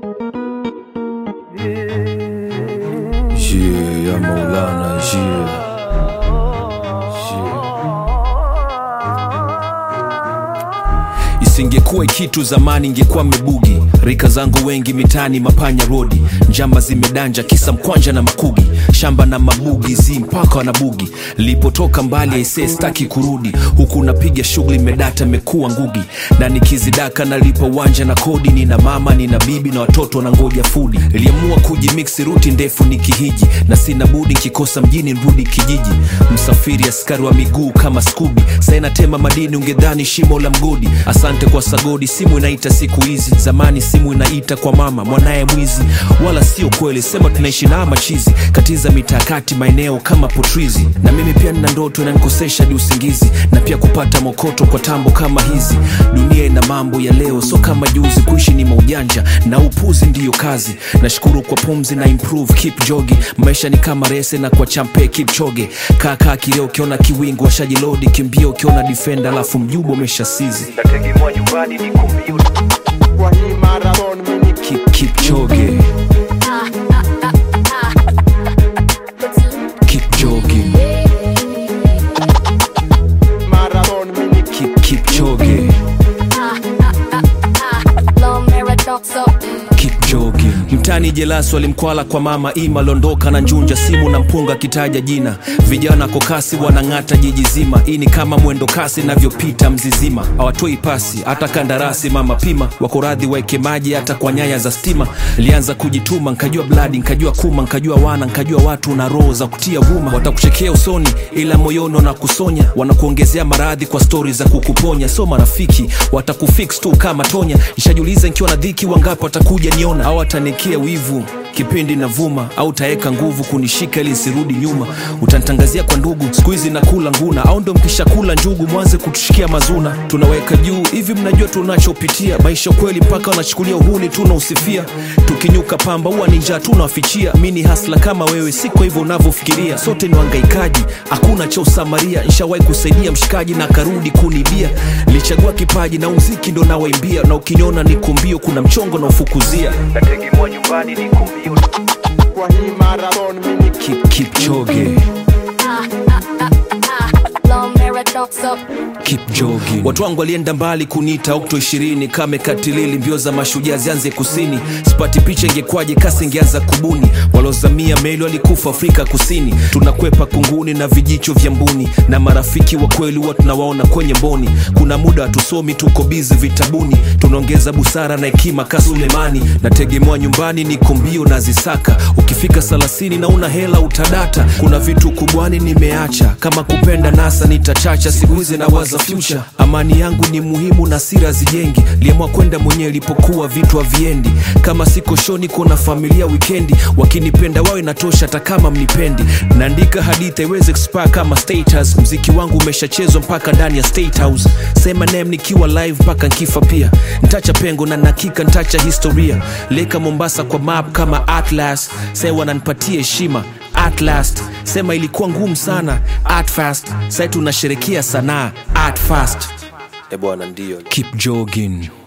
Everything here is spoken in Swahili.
Yeah, ya Maulana, yeah. Isingekuwa kitu zamani, ingekuwa mebugi. Rika zangu wengi mitani, mapanya rodi, njamba zimedanja, kisa mkwanja na makugi, shamba na mabugi zi mpaka wanabugi. Lipotoka mbali aisee, staki kurudi huku, napiga shughuli medata, mekuwa ngugi na nikizidaka nalipa uwanja na kodi. Nina mama nina bibi na watoto na ngoja fudi. Iliamua kujimiksi ruti ndefu nikihiji, na sina budi nkikosa mjini nrudi kijiji. Msafiri askari wa miguu kama skubi, saina tema madini, ungedhani shimo la mgodi. Asante kwa sagodi, simu inaita siku hizi, zamani simu inaita kwa mama mwanaye mwizi. Wala sio kweli, sema tunaishi na machizi, katiza mitakati maeneo kama potrizi. Na mimi pia nina ndoto inanikosesha di usingizi, na pia kupata mokoto kwa tambo kama hizi. Dunia ina mambo ya leo, so kama juzi. Kuishi ni maujanja na upuzi ndiyo kazi. Nashukuru kwa pumzi na improve, keep jogging. Maisha ni kama rese na kwa champe keep choge. Kaka kileo ukiona kiwingu washajilodi, kimbia ukiona defender, alafu mjubo umeshasizi. nategemwa nyumbani ni kompyuta kwa hii marathon mimi Keep, keep choge, keep jogging, marathon mimi keep, keep choge, Long paradoxal. keep jogging. Mtani jelas walimkwala kwa mama ima londoka na njunja simu na mpunga kitaja jina vijana kokasi wanang'ata jiji zima hii ni kama mwendo kasi navyopita mzizima hawatoi pasi hata kandarasi mama pima wako radhi waeke maji hata kwa nyaya za stima lianza kujituma nkajua bladi nkajua kuma nkajua wana nkajua watu na roho za kutia vuma watakuchekea usoni ila moyoni wanakusonya wanakuongezea maradhi kwa stori za kukuponya so marafiki watakufix tu kama tonya nishajiuliza nikiwa na dhiki wangapi watakuja niona au watanikia wivu kipindi na vuma au taeka nguvu kunishika ili nsirudi nyuma utanitangazia kwa ndugu siku hizi nakula nguna au ndo mkishakula njugu mwanze kutushikia mazuna tunaweka juu hivi mnajua tunachopitia maisha kweli mpaka wanachukulia uhuni tunausifia tukinyuka pamba huwa ni njaa tunawafichia mi ni hasla kama wewe si kwa hivyo unavyofikiria sote ni wangaikaji hakuna cha usamaria nshawahi kusaidia mshikaji na akarudi kunibia lichagua kipaji na umziki ndo nawaimbia na ukiniona niko mbio kuna mchongo na ufukuzia nategemwa nyumbani ni kompyuta kwa hii marathon mimi keep, keep choge Long paradoxal. keep jogging. Watu wangu walienda mbali kuniita Okto 20 kame katilili, mbio za mashujaa zianze kusini. Sipati picha ingekwaje kasi ingeanza kubuni. Walozamia meli walikufa Afrika Kusini. Tunakwepa kunguni na vijicho vya mbuni, na marafiki wa kweli huwa tunawaona kwenye mboni. Kuna muda hatusomi, tuko bizi vitabuni, tunaongeza busara na hekima ka Sulemani. Nategemewa nyumbani, niko mbio na zisaka. Ukifika salasini na una hela utadata. Kuna vitu kubwani nimeacha, kama kupenda nasa nitachacha. Siku hizi na waza future, amani yangu ni muhimu na sira zijengi. Liamua kwenda mwenyewe ilipokuwa vitu haviendi. Kama siko show niko na familia wikendi, wakinipenda wao inatosha, hata kama mnipendi. Naandika hadithi haiwezi expire kama status. Mziki wangu umeshachezwa mpaka ndani ya state house. Sema name nikiwa live mpaka nkifa pia. Ntacha pengo na nakika ntacha historia. Leka Mombasa kwa map kama Atlas, sasa wananipatia heshima at last sema ilikuwa ngumu sana at fast sai tunasherekea sanaa at fast e bwana ndio keep jogging